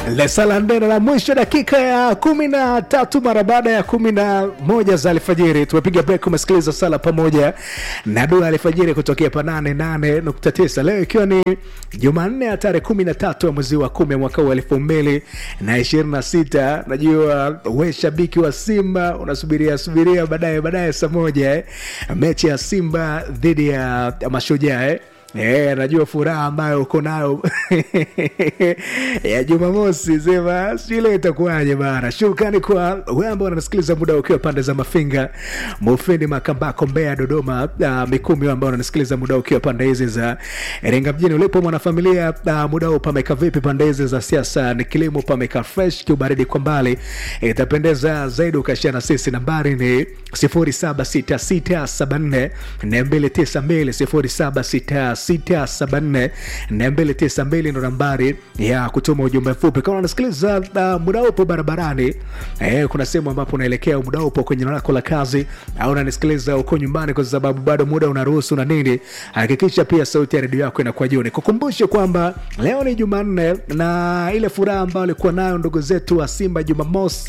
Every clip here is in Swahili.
Lesala ndena la mwisho dakika ya kumi na tatu mara baada ya kumi na moja za alfajiri tumepiga break umesikiliza sala pamoja na dua alfajiri kutokea pa nane nane nukta tisa leo ikiwa ni jumanne ya tarehe kumi na tatu ya mwezi wa kumi mwaka huu elfu mbili na ishirini na sita najua we shabiki wa simba unasubiria subiria baadaye baadaye saa moja eh. mechi ya simba dhidi ya mashujaa eh. Yeah, najua furaha ambayo uko nayo ya Jumamosi, sema sijui leo itakuwaje bana. Shukrani kwa wewe ambao unanisikiliza muda ukiwa pande za Mafinga, Mufindi, Makambako, Mbeya, Dodoma, uh, Mikumi ambao unanisikiliza muda ukiwa pande hizi za Iringa mjini. Ulipo mwanafamilia, uh, muda huu pameka vipi? Pande hizi za siasa ni kilimo, pameka fresh, kiubaridi kwa mbali, itapendeza zaidi ukashia na sisi. Nambari ni 076674 292 0766742292 ndo nambari ya kutuma ujumbe mfupi kama unasikiliza uh, muda upo barabarani eh, kuna sehemu ambapo unaelekea muda upo kwenye eneo lako la kazi au unanisikiliza uko nyumbani kwa sababu bado muda unaruhusu na nini hakikisha pia sauti ya redio yako inakuwa juu nikukumbushe kwamba leo ni jumanne na ile furaha ambayo alikuwa nayo ndugu zetu wa simba jumamosi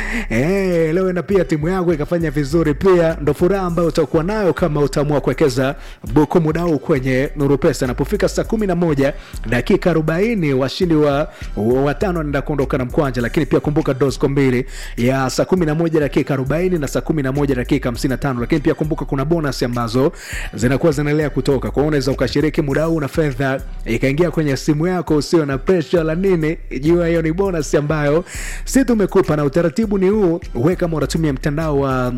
eh, leo na pia timu yako ikafanya vizuri pia ndo furaha ambayo utakuwa nayo kama utaamua kuwekeza buku muda huu kwenye nuru pesa inapofika saa kumi na moja dakika arobaini washindi wa watano wanaenda kuondoka na mkwanja lakini pia kumbuka dosco mbili ya saa kumi na moja dakika arobaini na saa kumi na moja dakika hamsini na tano lakini pia kumbuka kuna bonus ambazo zinakuwa zinaendelea kutoka kwao unaweza ukashiriki muda huu na fedha ikaingia kwenye simu yako usio na presha la nini jua hiyo ni bonus ambayo si tumekupa na utaratibu ni huu we kama unatumia mtandao wa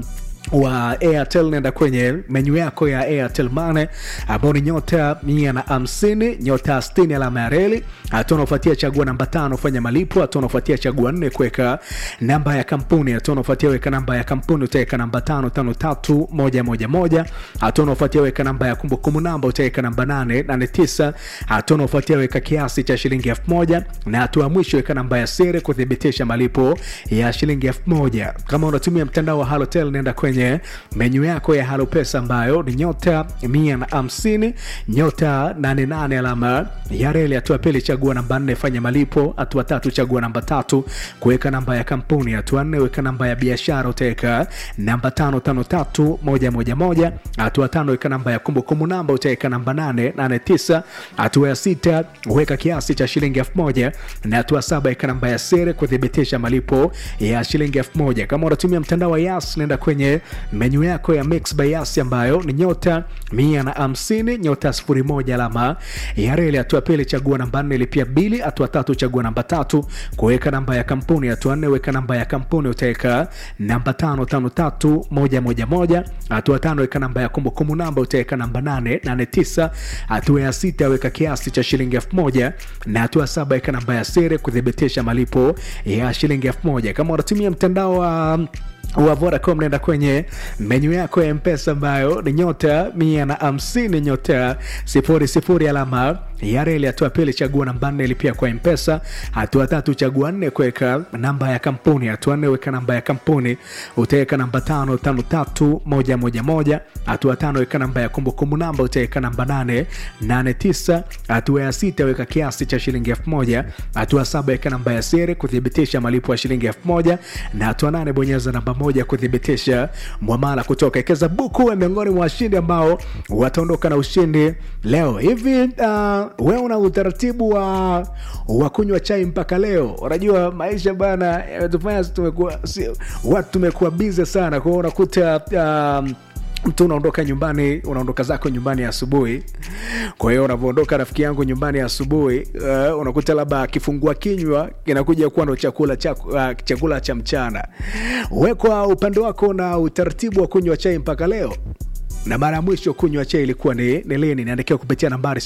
wa airtel nenda kwenye menyu yako ya airtel mane ambao ni nyota mia na hamsini nyota stini alama ya reli hatua unaofuatia chagua namba tano fanya malipo hatua unaofuatia chagua nne kuweka namba ya kampuni hatua unaofuatia weka namba ya kampuni utaweka namba tano tano tatu moja moja moja hatua unaofuatia weka namba ya kumbukumbu namba utaweka namba nane nane tisa hatua unaofuatia weka kiasi cha shilingi elfu moja na hatua ya mwisho weka namba ya siri kuthibitisha malipo ya shilingi elfu moja kama unatumia mtandao wa halotel nenda kwenye kwenye menyu yako ya halo pesa ambayo ni nyota mia na hamsini nyota 88 alama ya reli hatua pili chagua namba nne fanya malipo hatua tatu chagua namba tatu kuweka namba ya kampuni hatua nne weka namba ya biashara utaweka namba tano tano tatu moja moja moja hatua tano weka namba ya kumbukumbu namba utaweka namba nane nane tisa hatua ya sita weka kiasi cha shilingi elfu moja na hatua saba weka namba ya siri kuthibitisha malipo ya shilingi elfu moja kama unatumia mtandao wa yas nenda kwenye menyu yako ya mix by yas ambayo ni nyota mia na hamsini nyota sifuri moja alama ya reli hatua pili chagua namba nne lipia bili hatua tatu chagua namba tatu kuweka namba ya kampuni hatua nne weka namba ya kampuni utaweka namba tano tano tatu moja moja moja hatua tano weka namba ya kumbukumbu namba utaweka namba nane nane tisa hatua ya sita weka kiasi cha shilingi elfu moja na hatua saba weka namba ya siri kuthibitisha malipo ya shilingi elfu moja kama unatumia mtandao wa wa Vodacom naenda kwenye menyu yako ya mpesa ambayo ni nyota mia na hamsini nyota sifuri sifuri alama ya reli. Hatua pili chagua namba nne lipia kwa mpesa. Hatua tatu chagua nne kuweka namba ya kampuni. Hatua nne weka namba ya kampuni, utaweka namba tano tano tatu moja moja moja. Hatua tano weka namba ya kumbukumbu namba, utaweka namba nane nane tisa. Hatua ya sita weka kiasi cha shilingi elfu moja. Hatua saba weka namba ya siri kuthibitisha malipo ya shilingi elfu moja na hatua nane bonyeza namba moja kuthibitisha mwamala kutoka Ekeza Buku wa miongoni mwa washindi ambao wataondoka na ushindi leo hivi. Uh, wewe una utaratibu wa, wa kunywa chai mpaka leo? Unajua maisha bana yametufanya tumekuwa si, watu tumekuwa bize sana, kwa hiyo unakuta uh, mtu unaondoka nyumbani unaondoka zako nyumbani asubuhi kwa hiyo unavyoondoka rafiki yangu nyumbani asubuhi uh, unakuta labda kifungua kinywa kinakuja kuwa ndo chakula cha, uh, chakula cha mchana we kwa upande wako na utaratibu wa kunywa chai mpaka leo na mara ya mwisho kunywa chai ilikuwa ni, ni lini niandikiwa kupitia nambari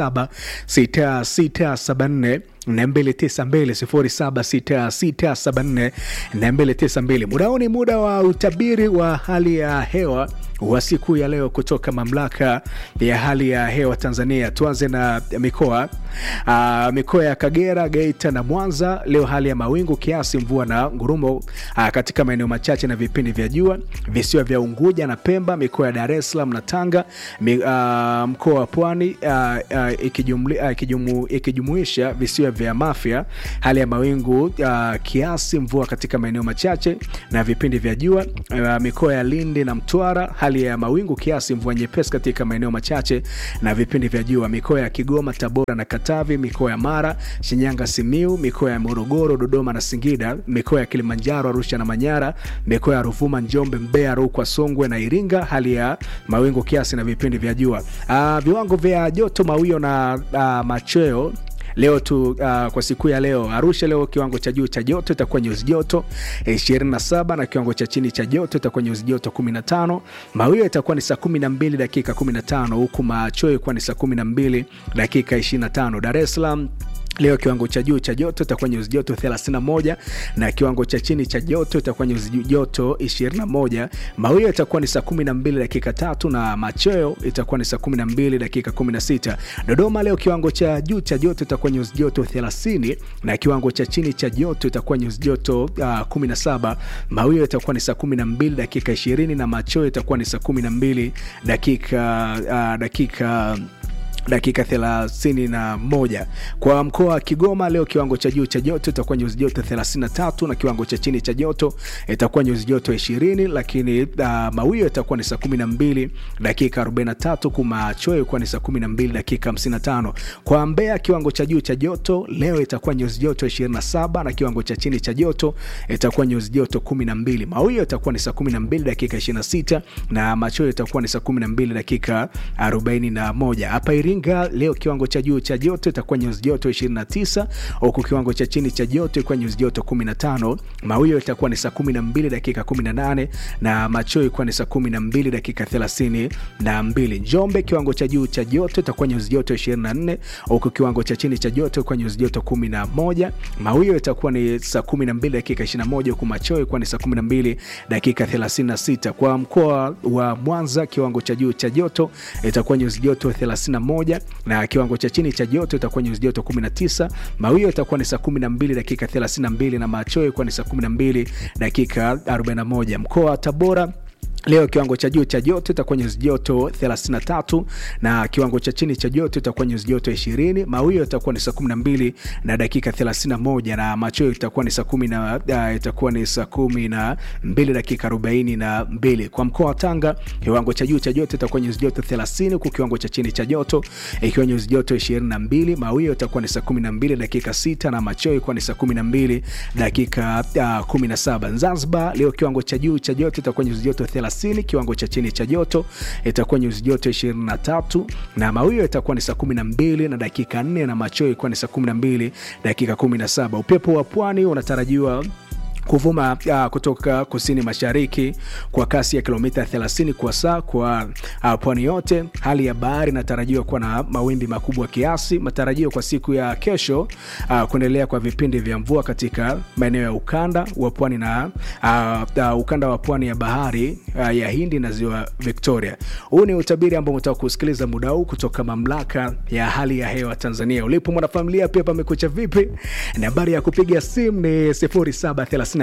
076674 292 muda huu ni muda wa utabiri wa hali ya hewa wa siku ya leo kutoka mamlaka ya hali ya hewa Tanzania. Tuanze na mikoa uh, mikoa ya Kagera, Geita na Mwanza. Leo hali ya mawingu kiasi, mvua na ngurumo uh, katika maeneo machache na vipindi vya jua. Visiwa vya Unguja na Pemba, mikoa ya Dar es Salaam na Tanga, mi, uh, mkoa wa Pwani uh, uh, ikijumuisha uh, ikijumu, visiwa vya vya Mafia, hali ya mawingu uh, kiasi, mvua katika maeneo machache na vipindi vya jua. Uh, mikoa ya Lindi na Mtwara, hali ya mawingu kiasi, mvua nyepesi katika maeneo machache na vipindi vya jua. Mikoa ya Kigoma, Tabora na Katavi, mikoa ya Mara, Shinyanga, Simiu, mikoa ya Morogoro, Dodoma na Singida, mikoa ya Kilimanjaro, Arusha na Manyara, mikoa ya Ruvuma, Njombe, Mbeya, Rukwa, Songwe na Iringa, hali ya mawingu kiasi na vipindi vya jua. Uh, viwango vya joto, mawio na uh, machweo leo tu uh, kwa siku ya leo Arusha leo kiwango cha juu cha joto itakuwa nyuzi joto 27 na kiwango cha chini cha joto itakuwa nyuzi joto 15. Mawio itakuwa ni saa 12 dakika 15 huku machweo itakuwa ni saa 12 dakika 25. Dar es Salaam Leo kiwango cha juu cha joto itakuwa nyuzi joto 31 na kiwango cha chini cha joto itakuwa nyuzi joto 21. Mawio itakuwa ni saa 12 dakika tatu na machweo itakuwa ni saa 12 dakika 16. Dodoma leo kiwango cha juu cha joto itakuwa nyuzi joto 30 na kiwango cha chini cha joto itakuwa nyuzi joto uh, 17. Mawio itakuwa ni saa 12 dakika 20 na machweo itakuwa ni saa 12 dakika uh, dakika dakika 31. Kwa mkoa wa Kigoma leo kiwango cha juu cha joto itakuwa nyuzi joto 33 na kiwango cha chini cha joto itakuwa nyuzi joto 20, lakini uh, mawio itakuwa ni saa 12 dakika 43, kumachweo itakuwa ni saa 12 dakika 55. Kwa Mbeya kiwango cha juu cha joto leo itakuwa nyuzi joto 27 na kiwango cha chini cha joto itakuwa nyuzi joto 12. Mawio itakuwa ni saa 12 dakika 26 na machweo itakuwa ni saa 12 dakika 41. Hapa Iringa leo kiwango cha juu cha joto itakuwa nyuzi joto 29 huku kiwango cha chini cha joto itakuwa nyuzi joto 15. Mawio itakuwa ni saa 12 dakika 18 na machweo itakuwa ni saa 12 dakika 32. Njombe kiwango cha juu cha joto itakuwa nyuzi joto 24 huku kiwango cha chini cha joto itakuwa nyuzi joto 11. Mawio itakuwa ni saa 12 dakika 21 huku machweo itakuwa ni saa 12 dakika 36. Kwa mkoa wa Mwanza kiwango cha juu cha joto itakuwa nyuzi joto 31 na kiwango cha chini cha joto itakuwa nyuzi joto 19. Mawio itakuwa ni saa 12 dakika 32 na machweo itakuwa ni saa 12 dakika 41. Mkoa wa Tabora Leo kiwango cha juu cha joto itakuwa nyuzi joto 33 na kiwango cha chini cha joto itakuwa nyuzi joto 20. Mawio itakuwa ni saa 12 na dakika 31 na machweo itakuwa ni saa 10 na uh, itakuwa ni saa 12 dakika 42. Kwa mkoa wa Tanga kiwango cha juu cha joto itakuwa nyuzi joto 30 huku kiwango cha chini cha joto ikiwa nyuzi joto 22. Mawio itakuwa ni saa 12 dakika 6 na machweo itakuwa ni saa 12 dakika uh, 17. Zanzibar leo kiwango cha juu cha joto itakuwa nyuzi joto 30 kiwango cha chini cha joto itakuwa nyuzi joto 23 na mawio itakuwa ni saa 12 na dakika 4 na machweo itakuwa ni saa 12 dakika 17. Upepo wa pwani unatarajiwa kuvuma uh, kutoka kusini mashariki kwa kasi ya kilomita 30 kwa saa kwa uh, pwani yote. Hali ya bahari inatarajiwa kuwa na mawimbi makubwa kiasi. Matarajio kwa siku ya kesho uh, kuendelea kwa vipindi vya mvua katika maeneo ya ukanda wa pwani na uh, uh, ukanda wa pwani ya bahari uh, ya Hindi na ziwa Victoria. Huu ni utabiri ambao unataka kusikiliza muda huu kutoka mamlaka ya hali ya hewa Tanzania. Ulipo mwanafamilia, pia pamekucha vipi? Nambari ya kupiga simu ni 0730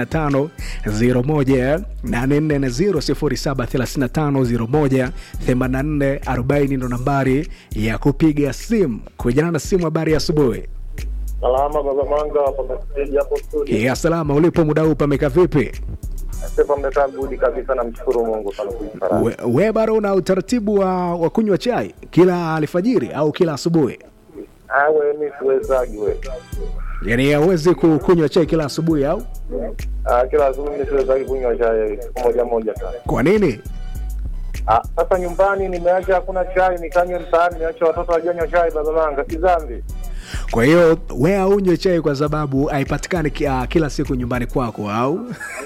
0735 ndo nambari ya kupiga simu kujana na simu. Habari ya asubuhi. Salama baba Manga pameseji hapo studio. Ya salama, ulipo muda huu pameka vipi? Sasa mmekaa budi kabisa, namshukuru Mungu sana kuifariji. We, we bado una utaratibu wa, wa kunywa chai kila alfajiri au kila asubuhi? Ah, we mimi siwezagi we. Yani hauwezi ku- kunywa chai kila asubuhi au Ah, kila asubuhi mimi siwezagi kunywa chai siku moja moja sana. kwa nini? Ah, sasa nyumbani nimeacha hakuna chai, nikanywe mtaani, niache watoto wajanywa chai baba Manga, si dhambi. Kwa hiyo we aunywe chai kwa sababu haipatikani ki- ah, kila siku nyumbani kwako au?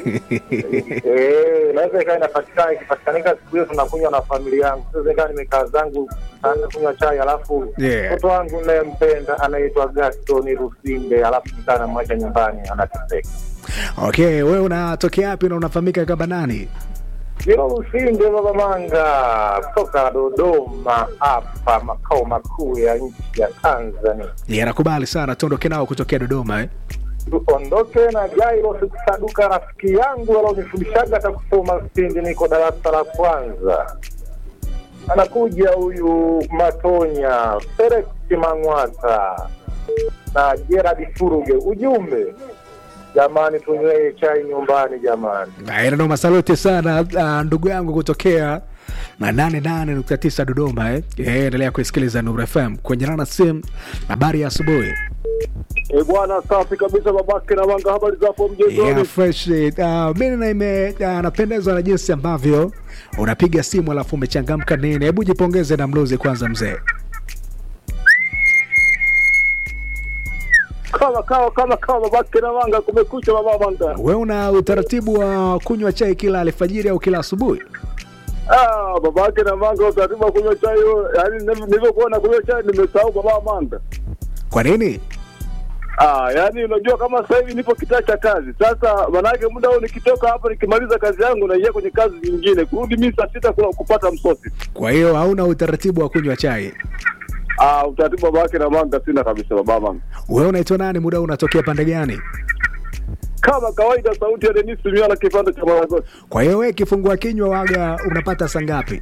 Eh, naweza ikawa inapatikana, ikipatikanika siku hiyo tunakunywa na familia yangu. Sasa ikawa nimekaa zangu naanza kunywa chai, alafu Yeah. mtoto wangu nayempenda anaitwa Gaston Rusinde, alafu nikaa namwacha nyumbani anateseka. Okay, wewe unatokea wapi na unafahamika kama nani? Hilo Usinde Baba Manga kutoka Dodoma hapa makao makuu ya nchi ya Tanzania. Yeah, nakubali sana, tuondoke nao kutokea Dodoma eh? Tuondoke na Jairo Sikusaduka, rafiki yangu alionifundishaga hata kusoma Sindi, niko darasa la kwanza. Anakuja huyu Matonya Felix Mang'wata, na Gerard Furuge. Ujumbe jamani, tunywee chai nyumbani jamani. Ndo masaluti sana uh, ndugu yangu kutokea na nane nane nukta tisa Dodoma eh. Eh, endelea kuisikiliza Nuru FM kwenye nana sim. Habari ya asubuhi E bwana, safi kabisa babake na wanga, habari zapo mjengoni? yeah, fresh uh, mimi na ime uh, napendezwa na jinsi ambavyo unapiga simu alafu umechangamka nini. Hebu jipongeze na mluzi kwanza mzee. Kama kama kama kama babake na wanga, kumekucha baba wanga. We una utaratibu wa kunywa chai kila alfajiri au kila asubuhi? Ah, babake na wanga, utaratibu wa kunywa chai huo, yaani nilivyokuwa na kunywa chai nimesahau baba wanga. Kwa nini? Ah, yaani unajua kama sasa hivi nipo kitaa cha kazi. Sasa manake muda huu nikitoka hapa nikimaliza kazi yangu naingia kwenye kazi nyingine. Kurudi mimi saa sita kuna kupata msosi. Kwa hiyo hauna utaratibu wa kunywa chai? Ah, utaratibu wa babake na wanga sina kabisa baba wanga. Wewe unaitwa nani? Muda huu unatokea pande gani? Kama kawaida sauti ya Denis Miala kipande cha Maragosi. Kwa hiyo wewe kifungua kinywa waga unapata saa ngapi?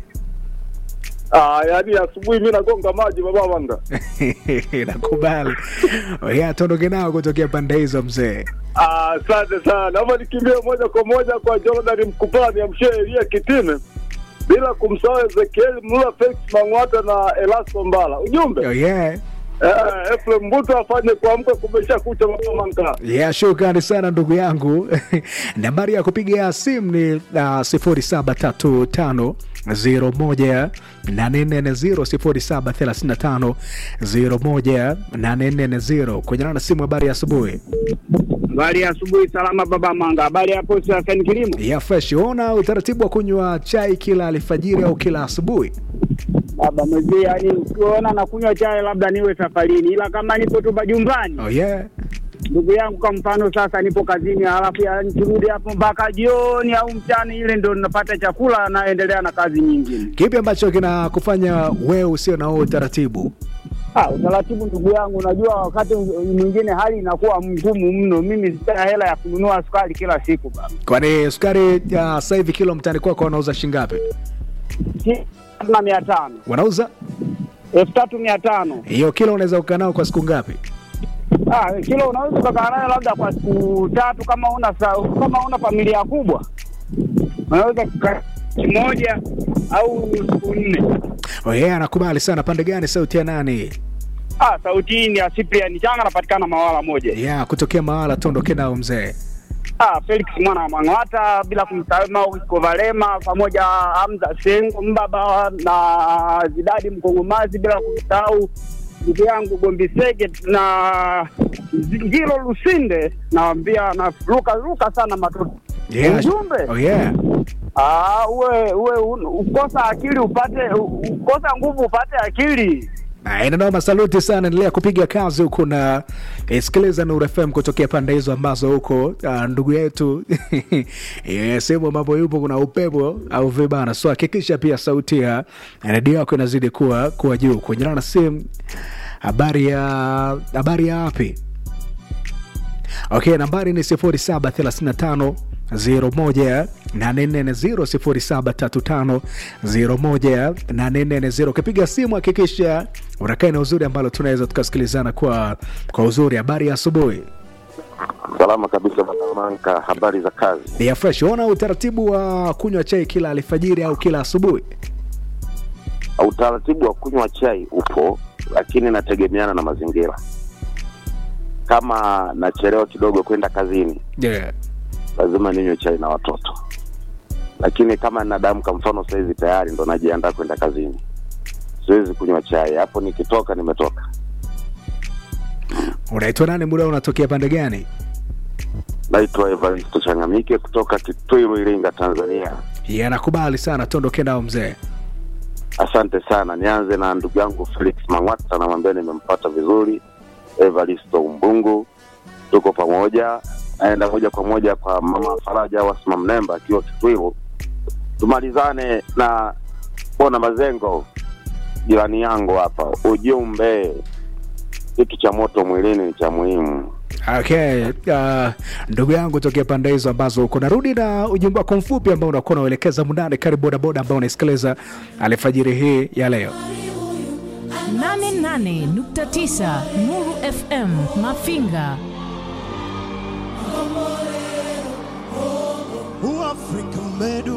Ah, yaani asubuhi mimi nagonga maji baba wanga. Nakubali. Yeah, tuondoke nao kutokea pande hizo mzee. Ah, Asante sana. Naomba nikimbie moja kwa moja kwa Jordan Mkupani amshie Elia Kitime bila kumsahau Ezekiel Mlula, Felix Mang'wata na Elasto Mbala. Ujumbe Oh, yeah. eh, Efrem Mbuto afanye kuamka kumesha kucha mapema nkaa. Yeah, shukrani sana ndugu yangu. Nambari ya kupiga simu ni uh, sifuri saba tatu tano zero moja nane nne zero sifuri saba thelathini na tano zero moja nane nne zero kwenye na simu. Habari ya asubuhi. Habari ya asubuhi, salama baba Manga. Habari hapo Safani Kilimo? Ya fresh. Ona utaratibu wa kunywa chai kila alfajiri au kila asubuhi? Baba mzee, yani ukiona nakunywa chai labda niwe safarini, ila kama nipo tu majumbani, Oh, yeah. ndugu yangu, kwa mfano sasa nipo kazini, halafu ya nikirudi hapo mpaka jioni au mchana, ile ndo napata chakula, naendelea na kazi nyingine. Kipi ambacho kinakufanya wewe usio na huo utaratibu? Ah, utaratibu ndugu yangu, unajua wakati mwingine hali inakuwa mgumu mno. Mimi sina hela ya kununua sukari kila siku baba. Kwani sukari ya sasa hivi kilo mtaani kwako wanauza shingapi? Si- na mia tano Wanauza elfu tatu mia tano hiyo kilo, unaweza kukaa nao kwa siku ngapi? Ah, kilo unaweza ukakaa nayo labda kwa siku tatu kama una sa- kama una familia kubwa, unaweza kukaa wiki moja au siku nne. Oh, yeah, anakubali sana. Pande gani? Sauti ya nani? Ah, sauti hii ni ya Cyprian Changa, anapatikana Mawala moja. Yeah, kutokea mahala tuondoke nao mzee. Ah, Felix mwana wa Mang'ata, bila kumsahau Maurice Valema pamoja Hamza Sengo Mbaba na Zidadi Mkongomazi, bila kumsahau ndugu yangu Gombi Sege na Ngilo Lusinde, nawambia na ruka ruka sana matoto Yeah. Ujumbe? Oh, yeah. Ah, uwe uwe un- ukosa akili upate u- ukosa nguvu upate akili. Inanoma, saluti sana, endelea kupiga kazi huku na eh, sikiliza Nuru FM kutokea pande hizo ambazo huko ah, ndugu yetu eh, sehemu ambapo yupo kuna upepo au vibana, so hakikisha pia sauti ya redio yako inazidi kuwa kuwa juu. Kuendelea na simu, habari ya habari ya wapi? Okay, nambari ni 0735 01 840 0735 01 Ukipiga simu hakikisha unakaa na uzuri ambalo tunaweza tukasikilizana kwa kwa uzuri. Habari ya asubuhi Salama kabisa bwana Manka, habari za kazi? ni ya fresh. Ona utaratibu wa kunywa chai kila alfajiri au kila asubuhi? Utaratibu wa kunywa chai upo, lakini inategemeana na mazingira. Kama nachelewa kidogo kwenda kazini, Yeah. lazima ninywe chai na watoto, lakini kama ninadamka, mfano saizi tayari ndo najiandaa kwenda kazini, siwezi kunywa chai hapo. Nikitoka nimetoka. Unaitwa nani? Muda unatokea pande gani? Naitwa Evaristo Changamike kutoka Kitwiru, Iringa, Tanzania. Yeah, nakubali sana, tuondoke nao mzee. Asante sana. Nianze na ndugu yangu Felix Mang'wata, namwambia nimempata vizuri. Evaristo Umbungu, tuko pamoja. Naenda moja kwa moja kwa mama Faraja Wasma Mnemba akiwa Kitwiru, tumalizane na Bona Mazengo, jirani yangu hapa. Ujumbe, kitu cha moto mwilini ni cha muhimu. Okay, uh, ndugu yangu tokea pande hizo ambazo uko narudi na ujumbe wako mfupi ambao unakuwa unauelekeza mundani. Karibu bodaboda ambao unaisikiliza alfajiri hii ya leo. 88.9 Nuru FM Mafinga. Uafrika umedu